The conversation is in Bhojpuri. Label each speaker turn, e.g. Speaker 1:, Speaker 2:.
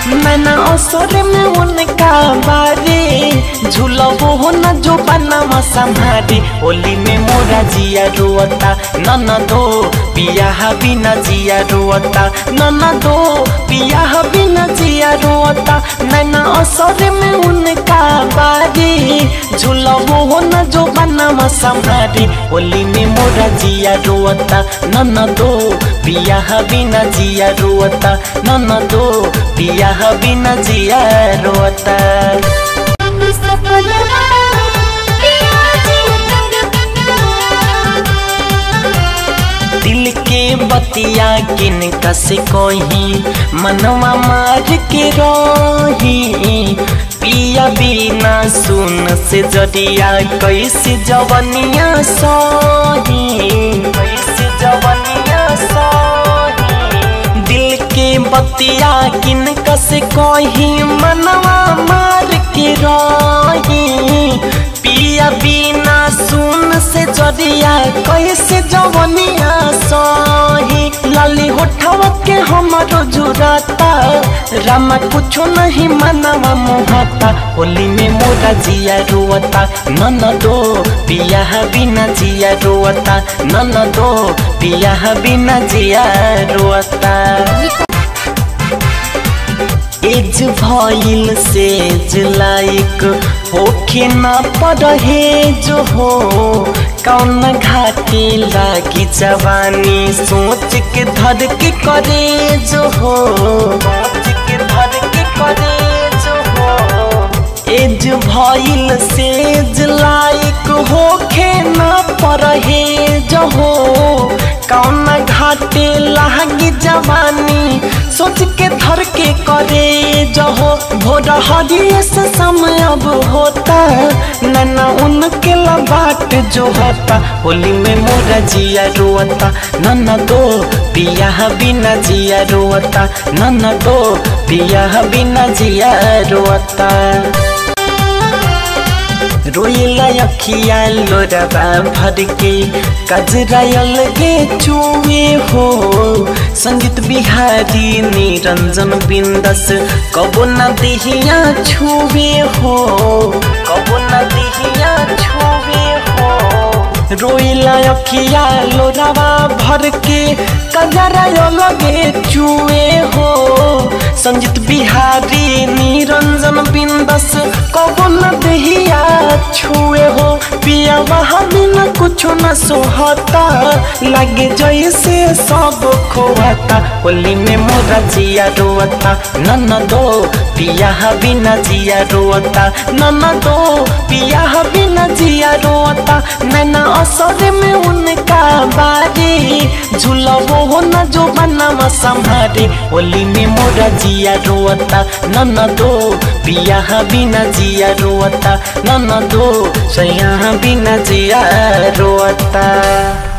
Speaker 1: मैंने असर में उनका बारे झूलबो हो न जो बनवा संभारे होली में मोरा जिया रोता नन दो पिया बिना जिया रोता नन दो पिया बिना जिया रोता मैंने असर में उनका बारे झूलबो हो न जो बनवा संभारे होली में मोरा जिया रोता नन दो पिया बिना जिया रोता नन दो पिया बिना जिया रोता
Speaker 2: सपनवा पिया जी
Speaker 1: दिल के बतिया किन कसे कोही मनवा मार के रही पिया बिना सुन से जरिया कैसे जवनिया सही कैसे जवनिया सही दिल के बतिया किन कसे कोही मनवा मार के रही पिया बिना सुन से जरिया कैसे जवनिया सही लाली होठवा के हमारो जुराता रामा कुछो नहीं मनवा मोहता होली में मोरा जिया रोता नन दो पिया बिना जिया रोता नन दो पिया बिना जिया रोता एज भइल सेज लाइक होखे न पड़हे जो हो कौन घाटे लागी जवानी सोच के धर के करे जो हो सोच के धर के करे जो हो एज भइल सेज लाइक होखे न पड़हे जो हो कौन घाटे लागी जवानी सोच के धर के करे जहो भोर हरिये से समय अब होता नैना उनके बाट जो होता होली में मोरा जिया रोता नन्ना दो पिया बिना जिया रोता नन्ना दो पिया बिना जिया रोता रोइला अखिया लोरबा भर के कजरा अलगे चुए हो संगीत बिहारी निरंजन बिंदस कबो न दिहिया छुए हो कबो न दिहिया छुए हो रोइला अखिया लोरावा भर के कजरा अलगे चुए हो संगीत बिहारी निरंजन बिंदस कबो न दिहिया छुए हो पिया वहाँ बिना कुछ न सोहता लगे जैसे सब खोहता होली में मोरा जिया रोता नन दो पिया बिना जिया रोता नन दो पिया बिना जिया रोता नैना असर में उनका बारे झूलबो हो न जो बनवा संभारे होली में मोरा जिया रोता नन दो पिया बिना जिया रोता नन दो सैया बिना जिया रोता